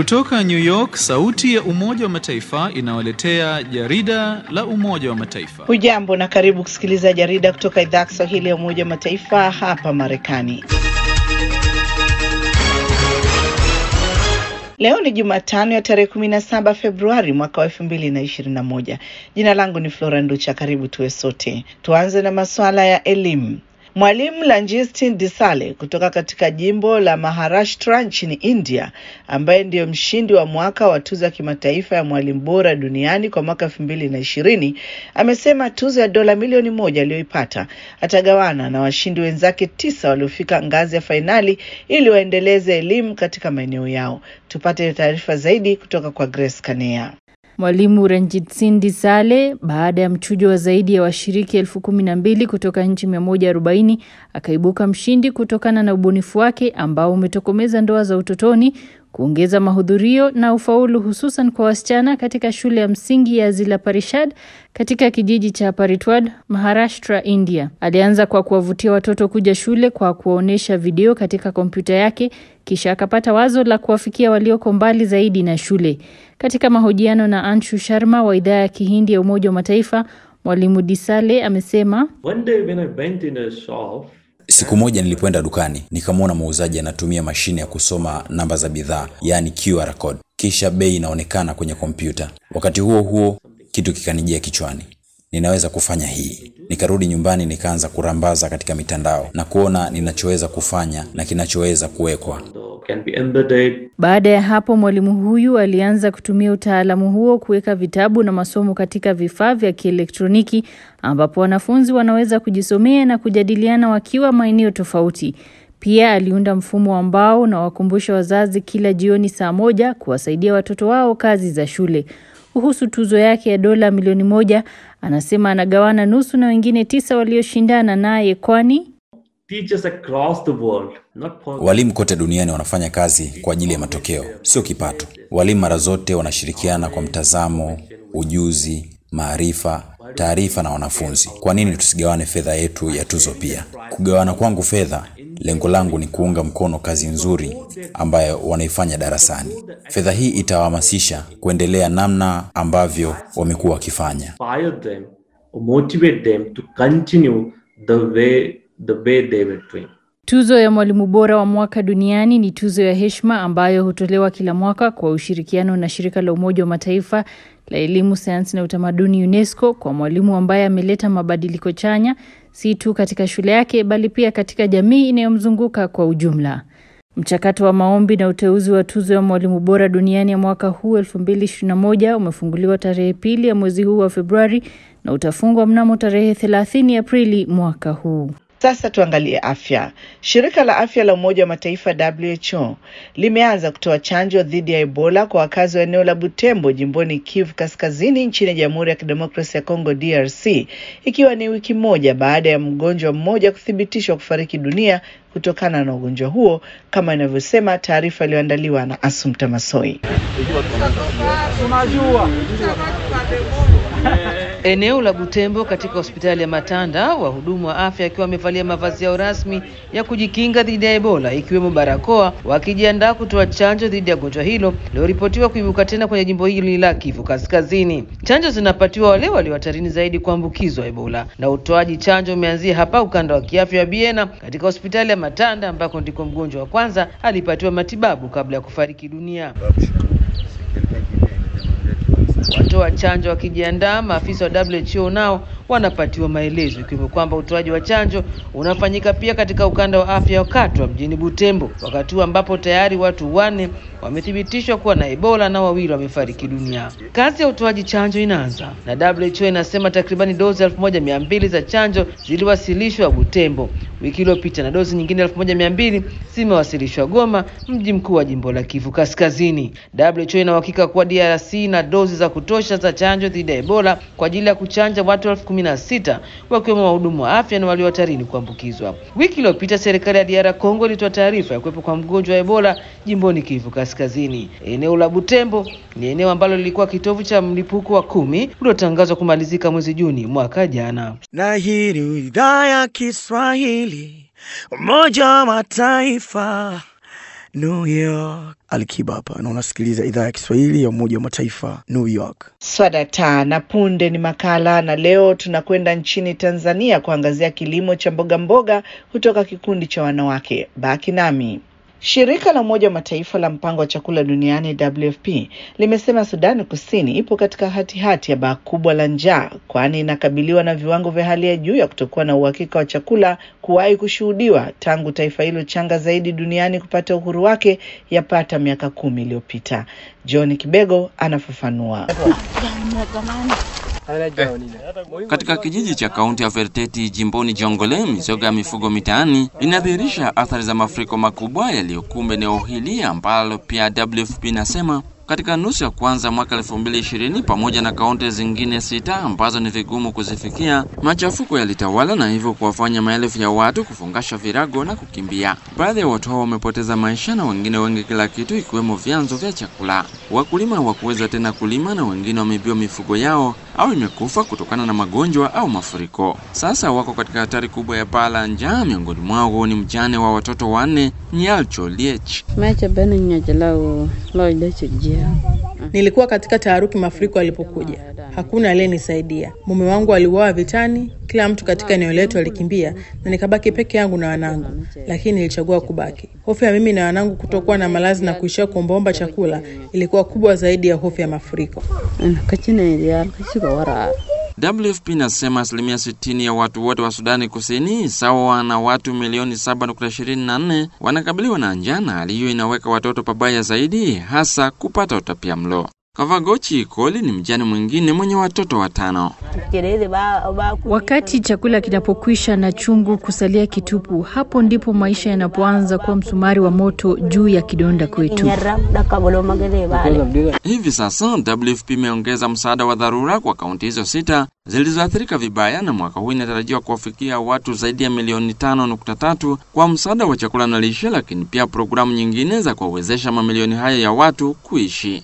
Kutoka New York, sauti ya Umoja wa Mataifa inawaletea jarida la Umoja wa Mataifa. Hujambo na karibu kusikiliza jarida kutoka idhaa ya Kiswahili ya Umoja wa Mataifa hapa Marekani. Leo ni Jumatano ya tarehe kumi na saba Februari mwaka wa elfu mbili na ishirini na moja. Jina langu ni Flora Nducha. Karibu tuwe sote. Tuanze na masuala ya elimu. Mwalimu Lanjistin Disale kutoka katika jimbo la Maharashtra nchini India, ambaye ndiyo mshindi wa mwaka wa tuzo ya kimataifa ya mwalimu bora duniani kwa mwaka elfu mbili na ishirini amesema tuzo ya dola milioni moja aliyoipata atagawana na washindi wenzake tisa waliofika ngazi ya fainali ili waendeleze elimu katika maeneo yao. Tupate taarifa zaidi kutoka kwa Grace Kanea. Mwalimu Ranjit Singh Disale baada ya mchujo wa zaidi ya washiriki elfu kumi na mbili kutoka nchi 140 akaibuka mshindi kutokana na ubunifu wake ambao umetokomeza ndoa za utotoni, kuongeza mahudhurio na ufaulu hususan kwa wasichana katika shule ya msingi ya Zila Parishad katika kijiji cha Paritwad, Maharashtra, India. Alianza kwa kuwavutia watoto kuja shule kwa kuwaonyesha video katika kompyuta yake, kisha akapata wazo la kuwafikia walioko mbali zaidi na shule. Katika mahojiano na Anshu Sharma wa idhaa ya Kihindi ya Umoja wa Mataifa, Mwalimu Disale amesema One day when I went in a shop, Siku moja nilipoenda dukani nikamwona muuzaji anatumia mashine ya kusoma namba za bidhaa, yaani QR code, kisha bei inaonekana kwenye kompyuta. Wakati huo huo kitu kikanijia kichwani, ninaweza kufanya hii. Nikarudi nyumbani nikaanza kurambaza katika mitandao na kuona ninachoweza kufanya na kinachoweza kuwekwa. so can be embedded. Baada ya hapo mwalimu huyu alianza kutumia utaalamu huo kuweka vitabu na masomo katika vifaa vya kielektroniki ambapo wanafunzi wanaweza kujisomea na kujadiliana wakiwa maeneo tofauti. Pia aliunda mfumo ambao unawakumbusha wazazi kila jioni saa moja kuwasaidia watoto wao kazi za shule. Kuhusu tuzo yake ya dola milioni moja, anasema anagawana nusu na wengine tisa walioshindana naye kwani Teachers across the world, not for Walimu kote duniani wanafanya kazi kwa ajili ya matokeo, sio kipato. Walimu mara zote wanashirikiana kwa mtazamo, ujuzi, maarifa, taarifa na wanafunzi. Kwa nini tusigawane fedha yetu ya tuzo pia? Kugawana kwangu fedha, lengo langu ni kuunga mkono kazi nzuri ambayo wanaifanya darasani. Fedha hii itawahamasisha kuendelea namna ambavyo wamekuwa wakifanya. inspire them or motivate them to continue the way the way they were doing. Tuzo ya mwalimu bora wa mwaka duniani ni tuzo ya heshima ambayo hutolewa kila mwaka kwa ushirikiano na shirika la Umoja wa Mataifa la elimu, sayansi na utamaduni UNESCO kwa mwalimu ambaye ameleta mabadiliko chanya si tu katika shule yake bali pia katika jamii inayomzunguka kwa ujumla. Mchakato wa maombi na uteuzi wa tuzo ya mwalimu bora duniani ya mwaka huu 2021 umefunguliwa tarehe pili ya mwezi huu wa Februari na utafungwa mnamo tarehe 30 Aprili mwaka huu. Sasa tuangalie afya. Shirika la afya la Umoja wa Mataifa WHO limeanza kutoa chanjo dhidi ya Ebola kwa wakazi wa eneo la Butembo jimboni Kivu Kaskazini nchini Jamhuri ya Kidemokrasia ya Kongo DRC, ikiwa ni wiki moja baada ya mgonjwa mmoja kuthibitishwa kufariki dunia kutokana na ugonjwa huo, kama inavyosema taarifa iliyoandaliwa na Asumta Masoi. Eneo la Butembo katika hospitali ya Matanda, wahudumu wa afya wakiwa wamevalia mavazi yao rasmi ya kujikinga dhidi ya Ebola ikiwemo barakoa, wakijiandaa kutoa chanjo dhidi ya gonjwa hilo liloripotiwa kuibuka tena kwenye jimbo hili la Kivu Kaskazini. Chanjo zinapatiwa wale walio hatarini zaidi kuambukizwa Ebola, na utoaji chanjo umeanzia hapa ukanda wa kiafya wa Biena katika hospitali ya Matanda ambako ndiko mgonjwa wa kwanza alipatiwa matibabu kabla ya kufariki dunia. Watoa chanjo wakijiandaa, maafisa wa WHO nao wanapatiwa maelezo ikiwemo kwamba utoaji wa chanjo unafanyika pia katika ukanda wa afya wa Katwa mjini Butembo, wakati huu ambapo tayari watu wanne wamethibitishwa kuwa na Ebola na wawili wamefariki dunia. Kazi ya utoaji chanjo inaanza na WHO inasema takribani dozi elfu moja mia mbili za chanjo ziliwasilishwa Butembo wiki iliyopita na dozi nyingine elfu moja mia mbili zimewasilishwa Goma, mji mkuu wa jimbo la Kivu Kaskazini. WHO ina uhakika kuwa DRC na dozi za kutosha za chanjo dhidi ya Ebola kwa ajili ya kuchanja watu elfu kumi na sita wakiwemo wahudumu wa afya na walio hatarini kuambukizwa. Wiki iliyopita serikali ya DR Congo ilitoa taarifa ya kuwepo kwa mgonjwa wa Ebola jimboni Kivu Kaskazini. Eneo la Butembo ni eneo ambalo lilikuwa kitovu cha mlipuko wa kumi uliotangazwa kumalizika mwezi Juni mwaka jana. na hii ni idhaa ya Kiswahili Umoja wa Mataifa New York. Alikiba hapa na unasikiliza idhaa ya Kiswahili ya Umoja wa Mataifa, New York. Swadata na punde ni makala, na leo tunakwenda nchini Tanzania kuangazia kilimo cha mboga mboga kutoka kikundi cha wanawake. Baki nami. Shirika la Umoja wa Mataifa la mpango wa chakula duniani WFP limesema Sudani Kusini ipo katika hatihati hati ya baa kubwa la njaa, kwani inakabiliwa na viwango vya hali ya juu ya kutokuwa na uhakika wa chakula kuwahi kushuhudiwa tangu taifa hilo changa zaidi duniani kupata uhuru wake yapata miaka kumi iliyopita. John Kibego anafafanua. Katika kijiji cha kaunti ya Ferteti jimboni Jongole, mizoga ya mifugo mitaani inadhihirisha athari za mafuriko makubwa yaliyokumba eneo hili ambalo pia WFP inasema katika nusu ya kwanza mwaka 2020 pamoja na kaunti zingine sita ambazo ni vigumu kuzifikia, machafuko yalitawala na hivyo kuwafanya maelfu ya watu kufungasha virago na kukimbia. Baadhi ya watu hao wamepoteza maisha na wengine wengi kila kitu, ikiwemo vyanzo vya chakula. Wakulima hawakuweza tena kulima na wengine wameibiwa mifugo yao au imekufa kutokana na magonjwa au mafuriko. Sasa wako katika hatari kubwa ya baa la njaa. Miongoni mwao ni mjane wa watoto wanne Nyalcho Liech. Nilikuwa katika taharuki mafuriko yalipokuja, hakuna aliyenisaidia. Mume wangu aliuawa vitani, kila mtu katika eneo letu alikimbia na nikabaki peke yangu na wanangu, lakini nilichagua kubaki. Hofu ya mimi na wanangu kutokuwa na malazi na kuishia kuombaomba chakula ilikuwa kubwa zaidi ya hofu ya mafuriko. WFP inasema asilimia 60 ya watu wote wa Sudani Kusini, sawa na watu milioni 7.24 wanakabiliwa na njaa, na hali hiyo inaweka watoto pabaya zaidi, hasa kupata utapia mlo. Kavagochi Koli ni mjane mwingine mwenye watoto watano. Wakati chakula kinapokwisha na chungu kusalia kitupu, hapo ndipo maisha yanapoanza kuwa msumari wa moto juu ya kidonda kwetu. Hivi sasa WFP imeongeza msaada wa dharura kwa kaunti hizo sita zilizoathirika vibaya, na mwaka huu inatarajiwa kuwafikia watu zaidi ya milioni tano nukta tatu kwa msaada wa chakula na lishe, lakini pia programu nyingine za kuwawezesha mamilioni haya ya watu kuishi.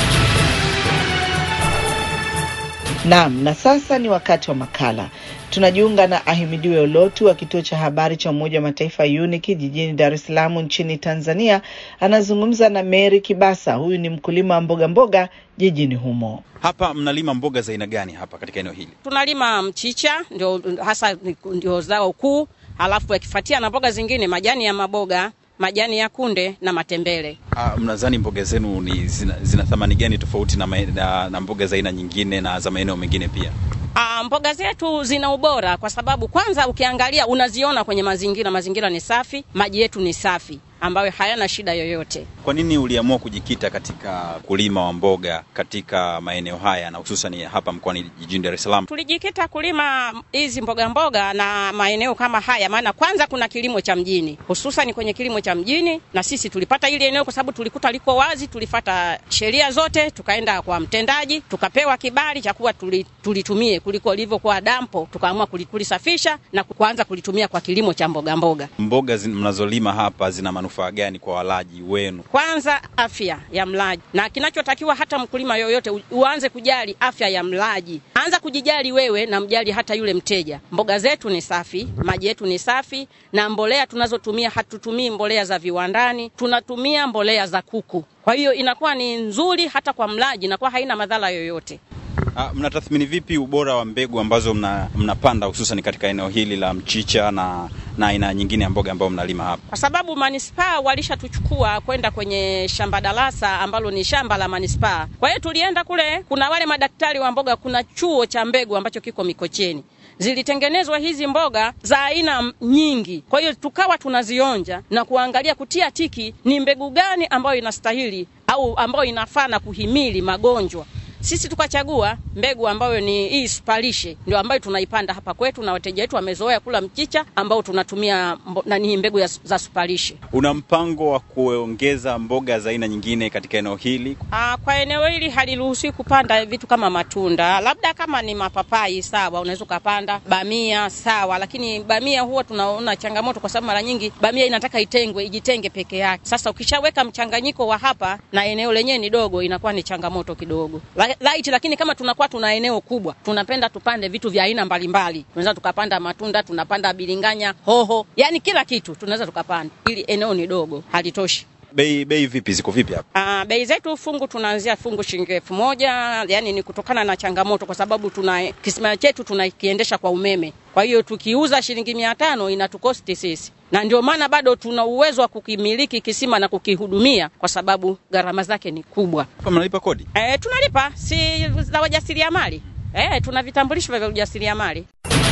Naam, na sasa ni wakati wa makala. Tunajiunga na Ahimidiwe Olotu wa kituo cha habari cha Umoja wa Mataifa UNIC jijini Dar es Salaam nchini Tanzania. Anazungumza na Mary Kibasa, huyu ni mkulima wa mboga mboga jijini humo. Hapa mnalima mboga za aina gani hapa katika eneo hili? Tunalima mchicha, ndio hasa ndio zao kuu, halafu yakifuatia na mboga zingine, majani ya maboga majani ya kunde na matembele. Ah, mnadhani mboga zenu ni zina, zina thamani gani tofauti na, na, na mboga za aina nyingine na za maeneo mengine pia? Ah, mboga zetu zina ubora kwa sababu kwanza ukiangalia unaziona kwenye mazingira, mazingira ni safi, maji yetu ni safi ambayo hayana shida yoyote. Kwa nini uliamua kujikita katika kulima wa mboga katika maeneo haya na hususan hapa mkoani jijini Dar es Salaam? Tulijikita kulima hizi mboga mboga na maeneo kama haya, maana kwanza kuna kilimo cha mjini, hususan kwenye kilimo cha mjini, na sisi tulipata hili eneo kwa sababu tulikuta liko wazi, tulifata sheria zote, tukaenda kwa mtendaji, tukapewa kibali cha kuwa tulitumie kuliko lilivyokuwa dampo, tukaamua kulisafisha na kuanza kulitumia kwa kilimo cha mboga mboga. Mboga mnazolima hapa zina manufaa gani kwa walaji wenu? Kwanza afya ya mlaji, na kinachotakiwa hata mkulima yoyote uanze kujali afya ya mlaji. Anza kujijali wewe na mjali hata yule mteja. Mboga zetu ni safi, maji yetu ni safi, na mbolea tunazotumia hatutumii mbolea za viwandani, tunatumia mbolea za kuku. Kwa hiyo inakuwa ni nzuri hata kwa mlaji, inakuwa haina madhara yoyote. Ah, mnatathmini vipi ubora wa mbegu ambazo mna, mnapanda hususan katika eneo hili la mchicha na na aina nyingine ya mboga ambayo mnalima hapa? Kwa sababu manispaa walishatuchukua kwenda kwenye shamba darasa ambalo ni shamba la manispaa. Kwa hiyo tulienda kule, kuna wale madaktari wa mboga, kuna chuo cha mbegu ambacho kiko Mikocheni zilitengenezwa hizi mboga za aina nyingi. Kwa hiyo tukawa tunazionja na kuangalia kutia tiki ni mbegu gani ambayo inastahili au ambayo inafaa na kuhimili magonjwa. Sisi tukachagua mbegu ambayo ni hii supalishe, ndio ambayo tunaipanda hapa kwetu, na wateja wetu wamezoea kula mchicha ambao tunatumia nani mbegu ya, za supalishe. Una mpango wa kuongeza mboga za aina nyingine katika eneo hili? Aa, kwa eneo hili haliruhusiwi kupanda vitu kama matunda, labda kama ni mapapai sawa, unaweza ukapanda bamia sawa, lakini bamia huwa tunaona changamoto kwa sababu mara nyingi bamia inataka itengwe, ijitenge peke yake. Sasa ukishaweka mchanganyiko wa hapa na eneo lenyewe ni dogo, inakuwa ni changamoto kidogo light, lakini kama tunakuwa tuna eneo kubwa, tunapenda tupande vitu vya aina mbalimbali. Tunaweza tukapanda matunda, tunapanda bilinganya, hoho, yani kila kitu tunaweza tukapanda, ili eneo ni dogo, halitoshi. Bei bei vipi, ziko vipi hapa? Uh, bei zetu fungu tunaanzia fungu shilingi elfu moja yani ni kutokana na changamoto, kwa sababu tuna kisima chetu tunakiendesha kwa umeme. Kwa hiyo tukiuza shilingi mia tano inatukosti sisi, na ndio maana bado tuna uwezo wa kukimiliki kisima na kukihudumia, kwa sababu gharama zake ni kubwa. Kwa mnalipa kodi? E, tunalipa si za wajasiriamali e, tuna vitambulisho vya ujasiriamali.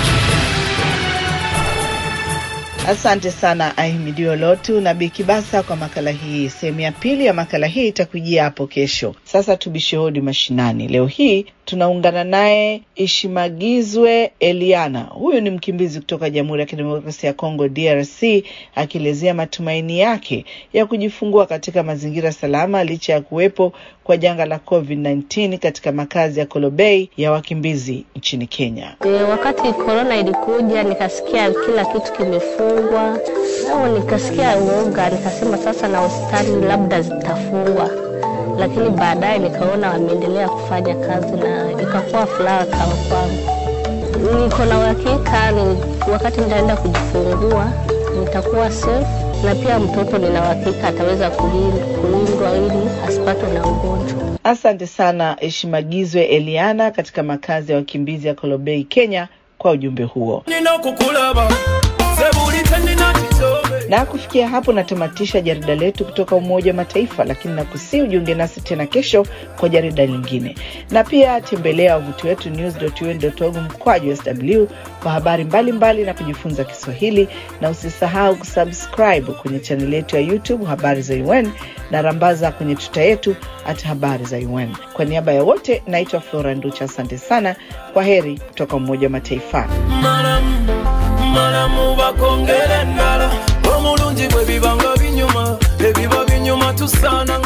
Asante sana Ahimidio Lotu na Bikibasa kwa makala hii. Sehemu ya pili ya makala hii itakujia hapo kesho. Sasa tubishe hodi mashinani. Leo hii tunaungana naye Ishimagizwe Eliana. Huyu ni mkimbizi kutoka Jamhuri ya Kidemokrasia ya Kongo, DRC, akielezea matumaini yake ya kujifungua katika mazingira salama licha ya kuwepo kwa janga la COVID-19 katika makazi ya Kolobei ya wakimbizi nchini Kenya. E, wakati korona ilikuja nikasikia kila kitu kimefungwa, au nikasikia uoga, nikasema sasa na hospitali labda zitafungwa, lakini baadaye nikaona wameendelea kufanya kazi na ikakuwa furaha kama kwangu. Niko na uhakika ni wakati nitaenda kujifungua nitakuwa safe na pia mtoto nina uhakika ataweza kulindwa ili asipatwe na ugonjwa. Asante sana Eshimagizwe Eliana katika makazi ya wakimbizi ya Kolobei, Kenya kwa ujumbe huo. Na kufikia hapo natamatisha jarida letu kutoka Umoja wa Mataifa, lakini nakusii ujiunge nasi tena kesho kwa jarida lingine, na pia tembelea wavuti wetu news.un.org mkwaju sw kwa habari mbalimbali mbali na kujifunza Kiswahili, na usisahau kusubscribe kwenye chaneli yetu ya YouTube Habari za UN na rambaza kwenye tuta yetu at Habari za UN. Kwa niaba ya wote, naitwa Flora Nducha. Asante sana, kwa heri kutoka Umoja wa Mataifa. malamu bakongera endala omulungi bwe bibanga binyuma ebiba binyuma tusaana